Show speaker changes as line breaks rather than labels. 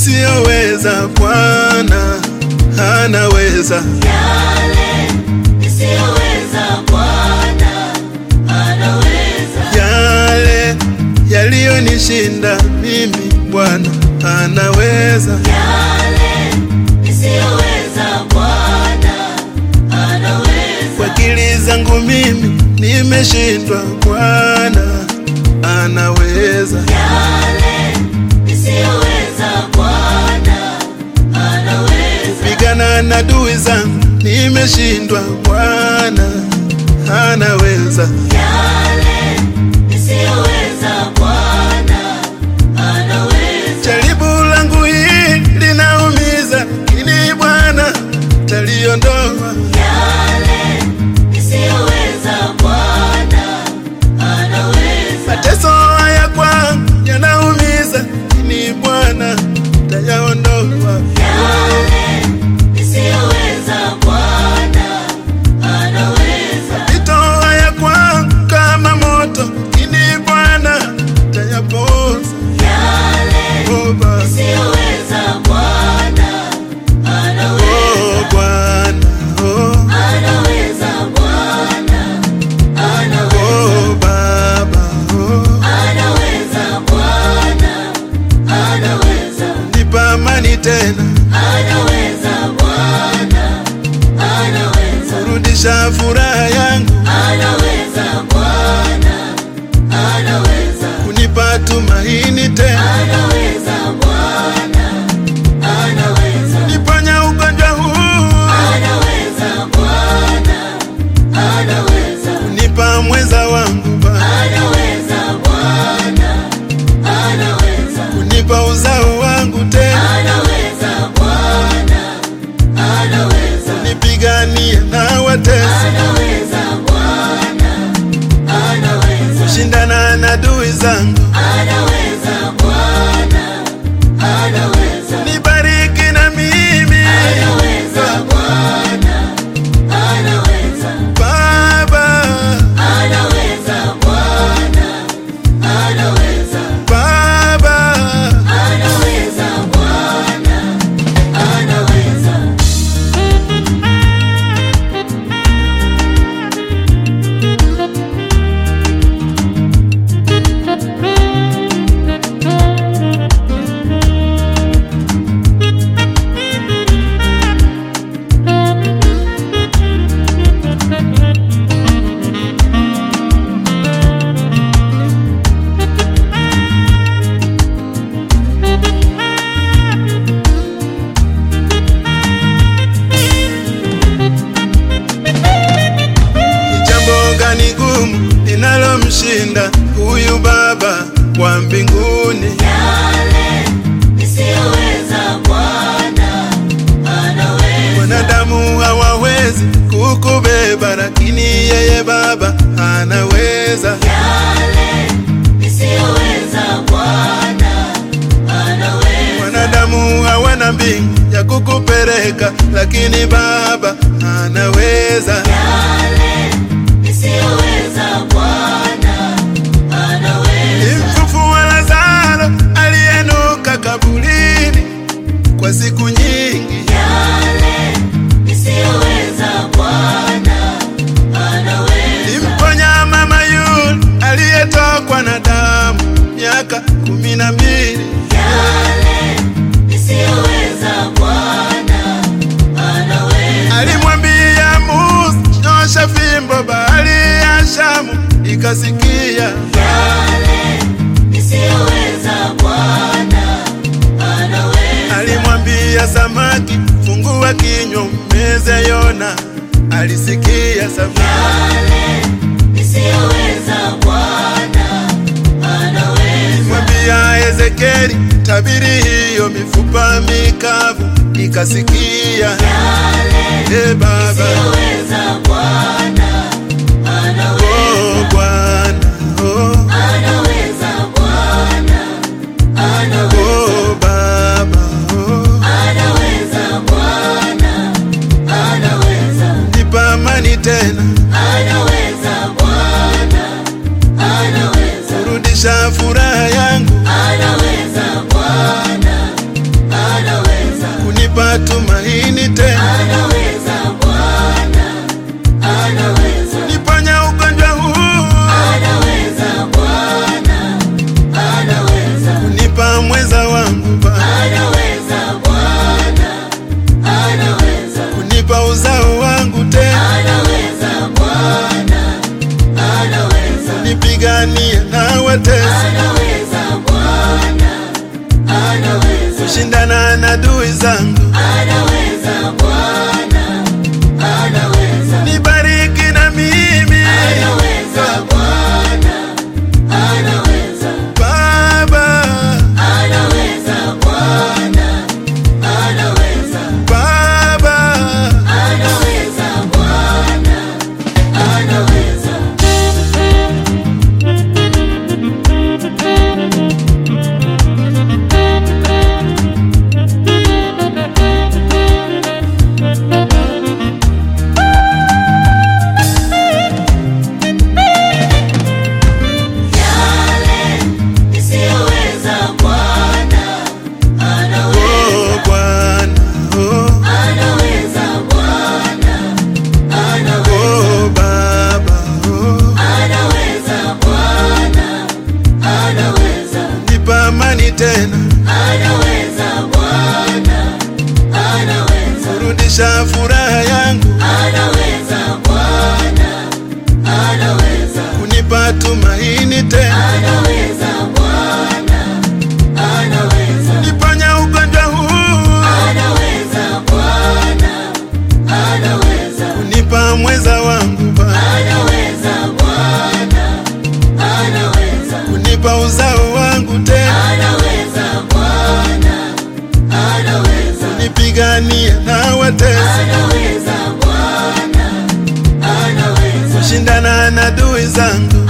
nisiyoweza, Bwana anaweza.
Yale nisiyoweza Bwana anaweza.
Yale yaliyonishinda mimi, Bwana anaweza.
Yale nisiyoweza Bwana anaweza.
Kwa akili zangu mimi nimeshindwa, Bwana anaweza.
Yale nisiyoweza Bwana anaweza.
Pigana na adui zangu nimeshindwa, Bwana anaweza.
Yale nisiyoweza Bwana anaweza.
Jaribu langu hili linaumiza, lakini Bwana taliondoa.
Yale nisiyoweza Bwana anaweza.
Mateso haya kwangu yanaumiza, lakini Bwana tayaondoa.
Yale nisiyoweza Bwana anaweza.
Mapito haya kwangu kama moto, lakini Bwana tayapoza.
Yale
Oh, Baba.
nisiyoweza Bwana anaweza.
Oh, Bwana. Oh,
Anaweza Bwana anaweza.
oh, Baba. Oh,
Anaweza Bwana anaweza.
nipa amani tena,
Anaweza Bwana anaweza.
rudisha furaha yangu,
Anaweza Bwana anaweza.
kunipa tumaini tena,
Anaweza Bwana anaweza.
niponya ugonjwa huu,
Anaweza Bwana anaweza.
kunipa mwenza wangu Baba,
Anaweza Bwana anaweza.
kunipa uzao wangu tena,
Anaweza Bwana anaweza.
nipiganie na watesi,
Anaweza Bwana anaweza.
shindana na adui zangu,
Anaweza Bwana anaweza.
nibariki na mimi
Anaweza Bwana anaweza.
Baba,
Anaweza Bwana anaweza.
Baba.
Anaweza Bwana anaweza.
Ni jambo gani gumu linalomshinda huyu Baba wa mbinguni?
Yale nisiyoweza Bwana anaweza.
Wanadamu hawawezi kukubeba, lakini yeye Baba anaweza.
Yale nisiyoweza Bwana anaweza.
Wanadamu hawana mbingu ya kukupeleka, lakini Baba anaweza.
Yale nisiyoweza Bwana anaweza.
Mfufua Lazaro aliyenuka kaburini kwa siku nyingi,
Yale nisiyoweza Bwana anaweza.
Mponya mama yule aliyetokwa na damu miaka kumi na mbili.
Yale nisiyoweza Bwana anaweza.
Alimwambia Musa, nyosha fimbo, bahari ya Shamu ikasikia.
Yale nisiyoweza Bwana anaweza.
Alimwambia samaki, fungua kinywa umeze Yona, alisikia samaki.
Yale nisiyoweza Bwana anaweza.
Mwambia Ezekieli, tabiri hiyo mifupa mikavu ikasikia.
Yale
E Baba,
nisiyoweza Bwana anaweza.
oh Bwana, oh,
Anaweza Bwana anaweza.
oh Baba, oh,
Anaweza Bwana anaweza.
nipa amani tena,
Anaweza Bwana anaweza.
rudisha furaha yangu,
Anaweza Bwana
kunipa tumaini tena,
anaweza Bwana, anaweza,
niponya ugonjwa huu,
anaweza Bwana, anaweza,
kunipa mweza wangu Baba,
anaweza Bwana, anaweza,
kunipa uzao wangu tena,
anaweza Bwana, anaweza,
nipigania na watesi,
anaweza Bwana, anaweza,
kushindana na adui zangu,
anaweza Bwana, anaweza,
nibariki na mimi
anaweza Bwana, anaweza,
Baba,
anaweza Bwana, anaweza,
Baba,
anaweza Bwana, anaweza. Yale nisiyoweza Bwana anaweza,
oh Bwana, oh,
anaweza Bwana, anaweza,
oh Baba, oh,
anaweza Bwana, anaweza,
nipa amani tena,
anaweza Bwana, anaweza,
rudisha furaha yangu,
anaweza Bwana, anaweza,
kunipa tumaini tena,
anaweza Bwana, anaweza.
niponya ugonjwa huu,
Anaweza Bwana, anaweza,
kunipa mweza wangu Baba,
anaweza Bwana, anaweza,
kunipa uzao wangu tena,
anaweza Bwana, anaweza,
nipigania na watesi,
anaweza Bwana, anaweza,
kushindana na adui zangu,